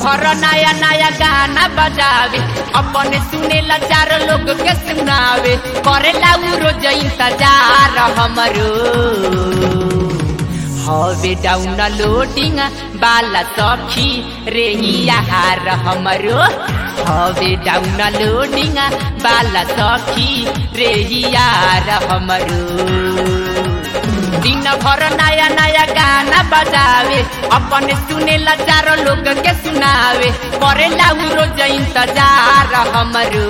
भर नया नया गाना बजावे अपने सुनेला चार लोग के सुनावे करेला उ रोज इंतजार हमरो हवे डाउन लोडिंग बाला सखी रे यार हमरो हवे डाउन लोडिंग बाला सखी रे यार हमरो दिन भर नया नया गाना बजावे अपने सुनेला चारो लोग के सुनावे करेला उ रोज इंतजार हमरो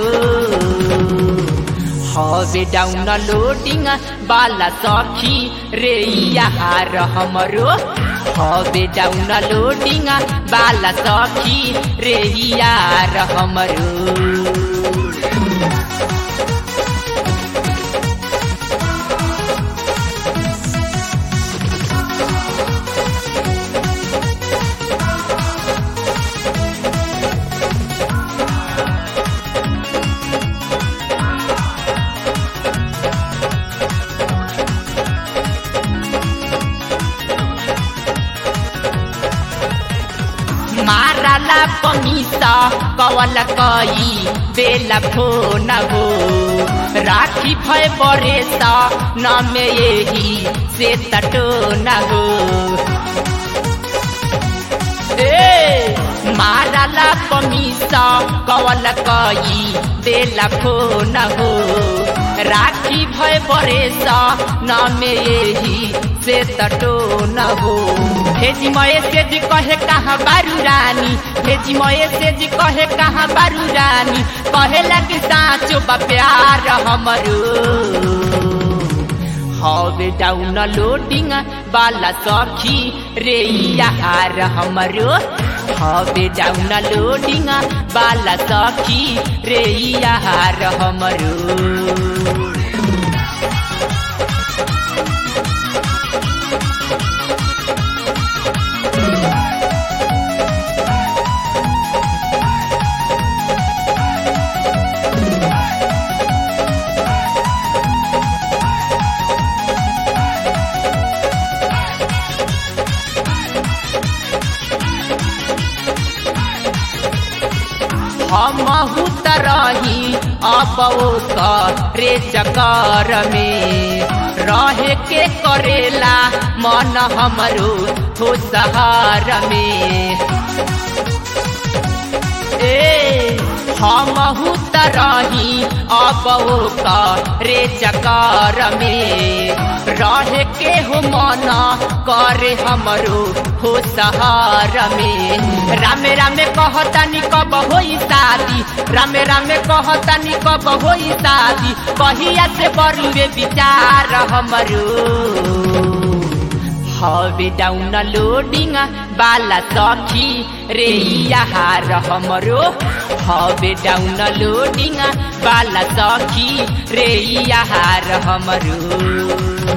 हवे डाउन लोडिंग बाला सखी रे यार हमरो हवे डाउन लोडिंग बाला सखी रे यार हमरो माराला पमीसा कवल कई बेला फोन हो राखी भय बरेसा न में यही से तटो न हो ए माराला पमीसा कवल कई बेला फोन हो राखी भय बरेसा न में यही से तटो न हो भेजी मये से जी कहे कहाँ बारू रानी भेजी मये से जी कहे कहाँ बारू रानी कहे लगी साँचो बा प्यार हमरो हवे डाउन लोडिंग बाला सखी रे यार हमरो हवे डाउन लोडिंग बाला सखी रे यार हमरो हमहू तरही अब रे चकर में रहे के करेला मन हमरो हो सहार में ए हमहू तरही अब रे चकर में रहे के हो मन करे हमरो हो सहार में रामे रामे कहतानी कब होई शादी रामे रामे कहतानी कब होई शादी कहिया से बरुए विचार हमरो हवे डाउन लोडिंग बाला सखी रे यार हमरो हवे डाउन लोडिंग बाला सखी रे यार हमरो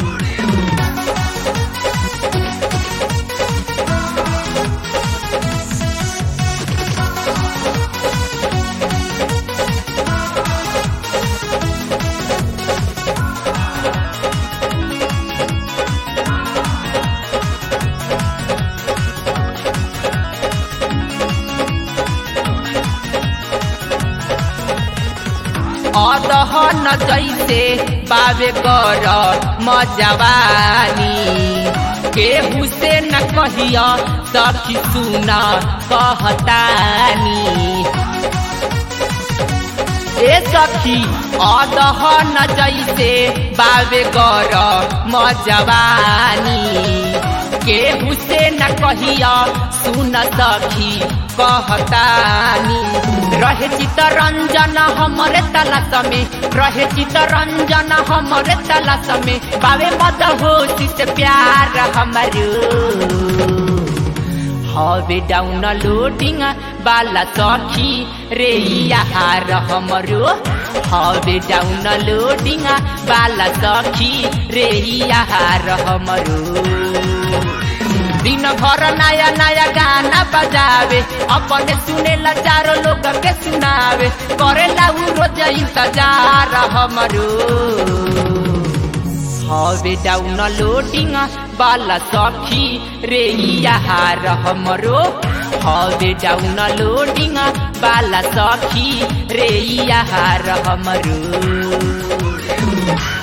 अदहन जैसे बाबे कर मजवानी केहू से न कहिया सखी सुना कहतानी ए सखी अदहन जैसे बाबे कर मजवानी केहू से न कहिया सुन सखी कहतानी रहे चितरंजन हमरे तलाश में रहे चितरंजन हमरे तलाश में बाबे मद होशी से प्यार हमारो हवे डाउन लोडिंग बाला सखी रे यार हमरो हवे डाउन लोडिंग बाला सखी रे यार हमरो दिन भर नया नया गाना बजावे अपने सुने ला चारो लोग के सुनावे करे ला उ रोज इंतजार हमरो हवे डाउन लोडिंग बाला सखी रे यार हमरो हवे डाउन लोडिंग बाला सखी रे यार हमरो